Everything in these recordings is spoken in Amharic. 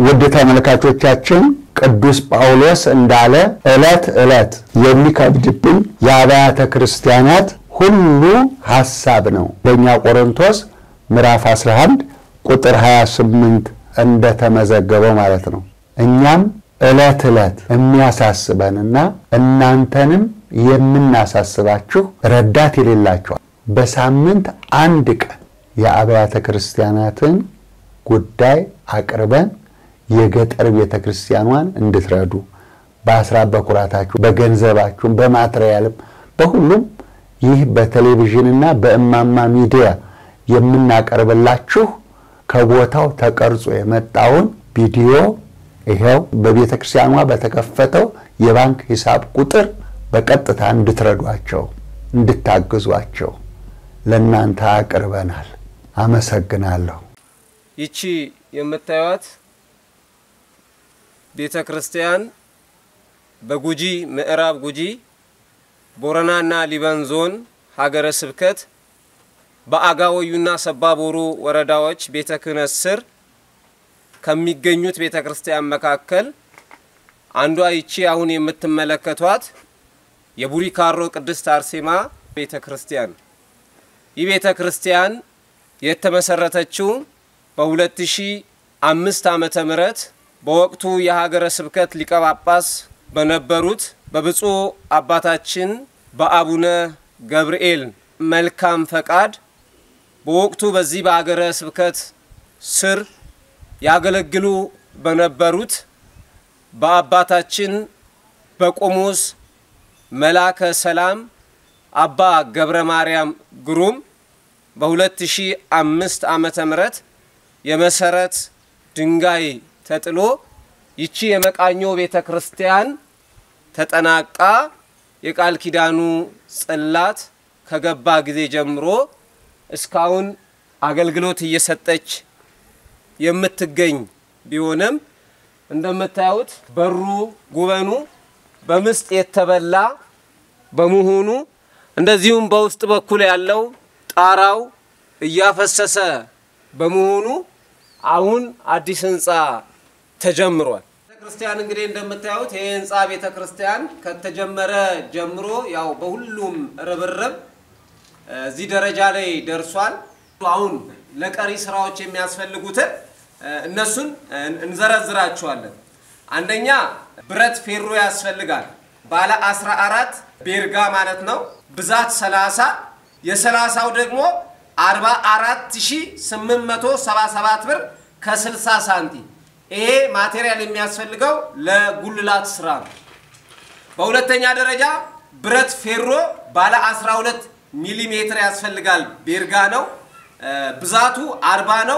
ውድ ተመልካቾቻችን ቅዱስ ጳውሎስ እንዳለ ዕለት ዕለት የሚከብድብኝ የአብያተ ክርስቲያናት ሁሉ ሐሳብ ነው። በእኛ ቆሮንቶስ ምዕራፍ 11 ቁጥር 28 እንደተመዘገበው ማለት ነው። እኛም ዕለት ዕለት የሚያሳስበንና እናንተንም የምናሳስባችሁ ረዳት የሌላቸዋል በሳምንት አንድ ቀን የአብያተ ክርስቲያናትን ጉዳይ አቅርበን የገጠር ቤተ ክርስቲያኗን እንድትረዱ በአስራት በኩራታችሁ በገንዘባችሁም በማትሪያልም በሁሉም ይህ በቴሌቪዥንና በእማማ ሚዲያ የምናቀርብላችሁ ከቦታው ተቀርጾ የመጣውን ቪዲዮ ይኸው በቤተ ክርስቲያኗ በተከፈተው የባንክ ሂሳብ ቁጥር በቀጥታ እንድትረዷቸው እንድታግዟቸው ለእናንተ አቅርበናል። አመሰግናለሁ። ይቺ የምታዩት ቤተ ክርስቲያን በጉጂ ምዕራብ ጉጂ ቦረናና ሊበን ዞን ሀገረ ስብከት በአጋወዩና ሰባቦሩ ወረዳዎች ቤተ ክህነት ስር ከሚገኙት ቤተ ክርስቲያን መካከል አንዷ ይቺ አሁን የምትመለከቷት የቡሪ ካሮ ቅድስት አርሴማ ቤተ ክርስቲያን። ይህ ቤተ ክርስቲያን የተመሰረተችው በ2005 ዓመተ ምህረት በወቅቱ የሀገረ ስብከት ሊቀ ጳጳስ በነበሩት በብፁዕ አባታችን በአቡነ ገብርኤል መልካም ፈቃድ በወቅቱ በዚህ በሀገረ ስብከት ስር ያገለግሉ በነበሩት በአባታችን በቆሞስ መላከ ሰላም አባ ገብረ ማርያም ግሩም በ2005 ዓመተ ምህረት የመሰረት ድንጋይ ተጥሎ ይቺ የመቃኞ ቤተ ክርስቲያን ተጠናቃ የቃል ኪዳኑ ጽላት ከገባ ጊዜ ጀምሮ እስካሁን አገልግሎት እየሰጠች የምትገኝ ቢሆንም እንደምታዩት በሩ ጉበኑ በምስጥ የተበላ በመሆኑ እንደዚሁም በውስጥ በኩል ያለው ጣራው እያፈሰሰ በመሆኑ አሁን አዲስ ህንፃ ተጀምሯል። ቤተ ክርስቲያን እንግዲህ እንደምታዩት ይህ ህንፃ ቤተ ክርስቲያን ከተጀመረ ጀምሮ ያው በሁሉም ርብርብ እዚህ ደረጃ ላይ ደርሷል። አሁን ለቀሪ ስራዎች የሚያስፈልጉትን እነሱን እንዘረዝራቸዋለን። አንደኛ ብረት ፌሮ ያስፈልጋል። ባለ 14 ቤርጋ ማለት ነው። ብዛት 30 የሰላሳው ደግሞ 44877 ብር ከ60 ሳንቲም። ይሄ ማቴሪያል የሚያስፈልገው ለጉልላት ስራ ነው። በሁለተኛ ደረጃ ብረት ፌሮ ባለ 12 ሚሊ ሜትር ያስፈልጋል። ቤርጋ ነው። ብዛቱ 40 ነው።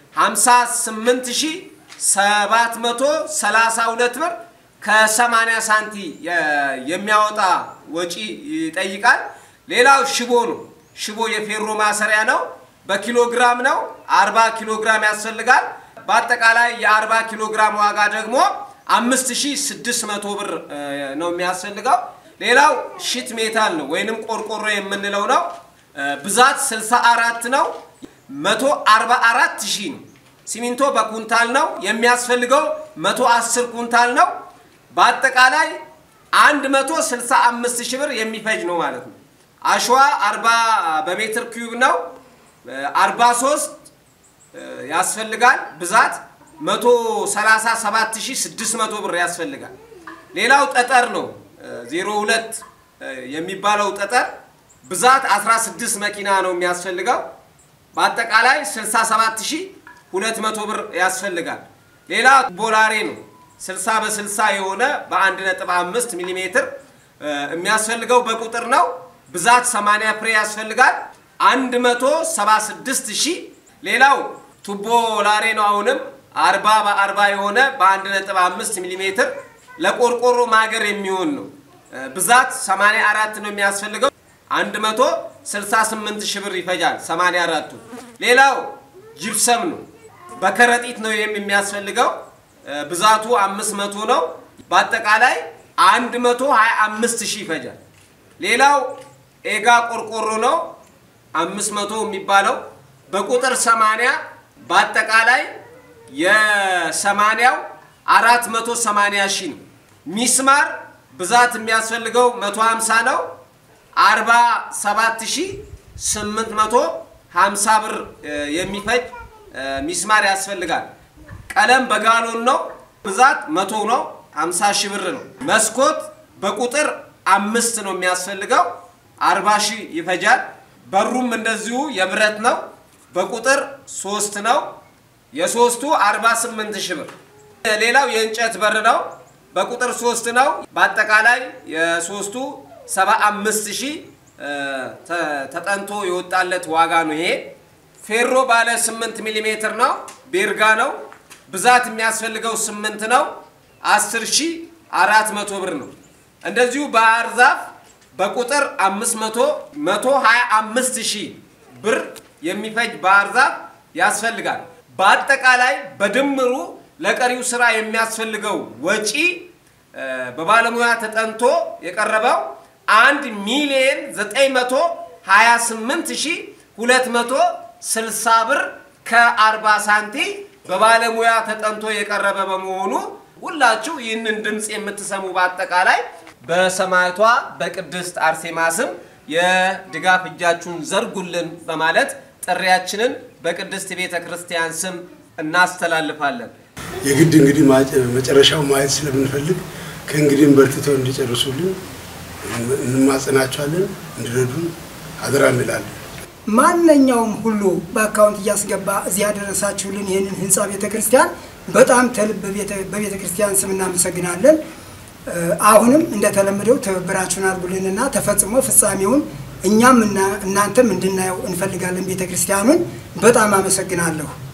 58732 ብር ከ80 ሳንቲ የሚያወጣ ወጪ ይጠይቃል። ሌላው ሽቦ ነው። ሽቦ የፌሮ ማሰሪያ ነው። በኪሎ ግራም ነው። 40 ኪሎ ግራም ያስፈልጋል። በአጠቃላይ የ40 ኪሎ ግራም ዋጋ ደግሞ 5600 ብር ነው የሚያስፈልገው። ሌላው ሺት ሜታል ነው ወይንም ቆርቆሮ የምንለው ነው። ብዛት 64 ነው። 144 ሺህ ነው። ሲሚንቶ በኩንታል ነው የሚያስፈልገው 110 ኩንታል ነው። በአጠቃላይ 165 ሺህ ብር የሚፈጅ ነው ማለት ነው። አሸዋ 40 በሜትር ኪዩብ ነው። 43 ያስፈልጋል። ብዛት 137600 ብር ያስፈልጋል። ሌላው ጠጠር ነው 02 የሚባለው ጠጠር ብዛት 16 መኪና ነው የሚያስፈልገው። በአጠቃላይ 67200 ብር ያስፈልጋል። ሌላ ቦላሬ ነው 60 በ60 የሆነ በ1.5 ሚሊ ሜትር የሚያስፈልገው በቁጥር ነው። ብዛት 80 ፍሬ ያስፈልጋል። 176 ሺህ። ሌላው ቱቦ ላሬ ነው። አሁንም 40 በ40 የሆነ በ1.5 ሚሊ ሜትር ለቆርቆሮ ማገር የሚሆን ነው። ብዛት 84 ነው የሚያስፈልገው 168 ሺህ ብር ይፈጃል 84ቱ። ሌላው ጅብሰም ነው። በከረጢት ነው የሚያስፈልገው ብዛቱ 500 ነው። በአጠቃላይ 125 ሺህ ይፈጃል። ሌላው ኤጋ ቆርቆሮ ነው 500 የሚባለው በቁጥር 80 በአጠቃላይ የሰማንያው አራት መቶ ሰማንያ ሺህ ነው። ሚስማር ብዛት የሚያስፈልገው መቶ ሀምሳ ነው። አርባ ሰባት ሺህ ስምንት መቶ ሀምሳ ብር የሚፈጅ ሚስማር ያስፈልጋል። ቀለም በጋሎን ነው። ብዛት መቶ ነው። ሀምሳ ሺህ ብር ነው። መስኮት በቁጥር አምስት ነው የሚያስፈልገው አርባ ሺህ ይፈጃል። በሩም እንደዚሁ የብረት ነው። በቁጥር ሶስት ነው። የሶስቱ 48 ሺህ ብር። ሌላው የእንጨት በር ነው። በቁጥር ሶስት ነው። በአጠቃላይ የሶስቱ 75 ሺህ ተጠንቶ የወጣለት ዋጋ ነው። ይሄ ፌሮ ባለ 8 ሚሊ ሜትር ነው። ቤርጋ ነው። ብዛት የሚያስፈልገው 8 ነው። 10 ሺህ 400 ብር ነው። እንደዚሁ ባህር ዛፍ በቁጥር 500 125 ሺህ ብር የሚፈጅ ባህር ዛፍ ያስፈልጋል። በአጠቃላይ በድምሩ ለቀሪው ስራ የሚያስፈልገው ወጪ በባለሙያ ተጠንቶ የቀረበው አንድ ሚሊየን 928260 ብር ከ40 ሳንቲ በባለሙያ ተጠንቶ የቀረበ በመሆኑ ሁላችሁ ይህንን ድምፅ የምትሰሙ በአጠቃላይ በሰማዕቷ በቅድስት አርሴማ ስም የድጋፍ እጃችሁን ዘርጉልን በማለት ጥሪያችንን በቅድስት ቤተ ክርስቲያን ስም እናስተላልፋለን። የግድ እንግዲህ መጨረሻው ማየት ስለምንፈልግ ከእንግዲህም በርትተው እንዲጨርሱልን እንማጸናቸዋለን። እንዲረዱን አደራ እንላለን። ማንኛውም ሁሉ በአካውንት እያስገባ እዚህ ያደረሳችሁልን ይህንን ህንፃ ቤተ ክርስቲያን በጣም ተልብ በቤተ ክርስቲያን ስም እናመሰግናለን። አሁንም እንደተለመደው ትብብራችሁን አድርጉልንና ተፈጽሞ ፍጻሜውን እኛም እናንተም እንድናየው እንፈልጋለን። ቤተ ክርስቲያኑን በጣም አመሰግናለሁ።